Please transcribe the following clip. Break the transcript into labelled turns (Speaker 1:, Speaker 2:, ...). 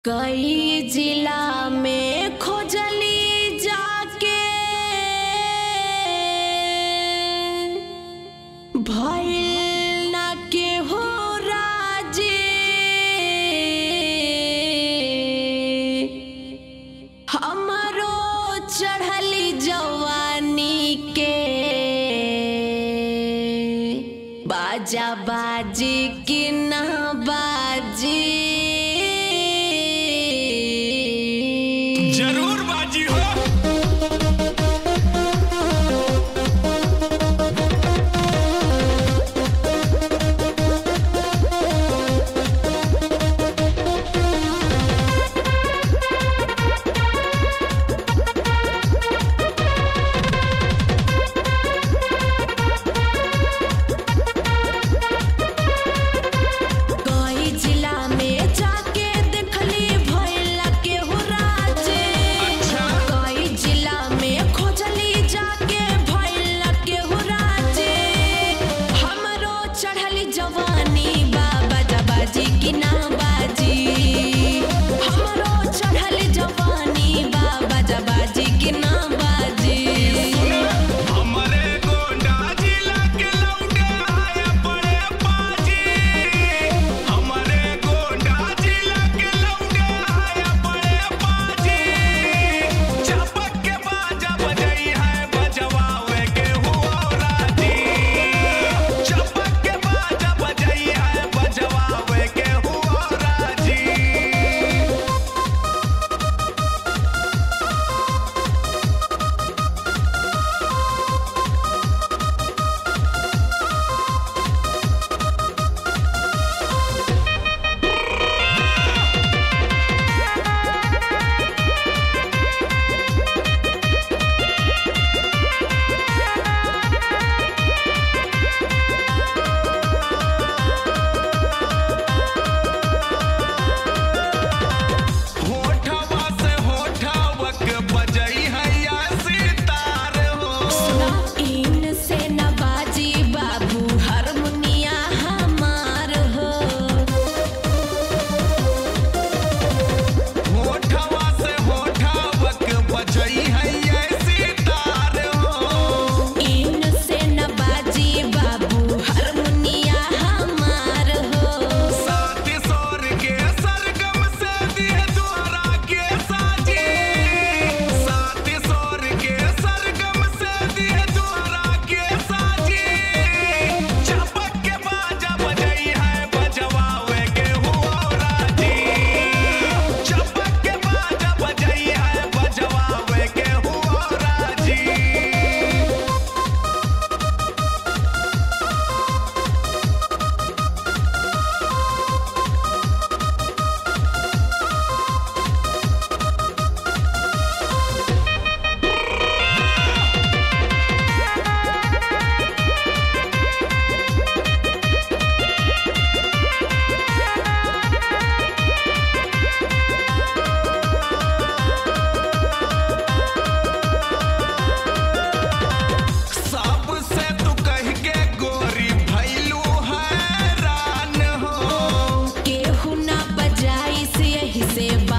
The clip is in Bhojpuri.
Speaker 1: कई जिला में खोजली जाके भइल ना केहू राजी हमरो चढ़ली जवानी के बाजा बाजी कि ना बाजी
Speaker 2: जरूर बाजी हो
Speaker 1: कई जिला में जाके देखली भइला केहू राजे
Speaker 2: अच्छा।
Speaker 1: कई जिला में खोजली जाके भइला केहू राजे हमरो चढ़ली जवानी बाबा जबाजी की ना बाजी हमरो चढ़ली जवानी बाबा जबाजी की ना बाजी
Speaker 2: हमरे गोंडा जिला के लौंडे आया बड़े बाजी हमरे गोंडा जिला के लौंडे आया बड़े बाजी चपक के बाजा बजई है बजवावे के हुआ राजी चपक के बाजा बजई है बजवावे के हुआ राजी होठवा से होठवक बजई है या सितार हो
Speaker 1: इन से नवाजी बाबू हारमोनिया हमार हो
Speaker 2: होठवा से होठवक बजई है या सितार हो
Speaker 1: इन से नवाजी बाबू हारमोनिया हमार हो
Speaker 2: साथी सोर के सरगम से दिए द्वारा के साजी साथी सोर के सरगम से दिए द्वारा के साजी चपक के बाजा बजई है बजवावे के हुआ राजी चपक के बाजा बजई है बजवावे के हुआ राजी सबसे तू कह के गोरी भैलू हैरान हो
Speaker 1: केहू ना बजाई से यही से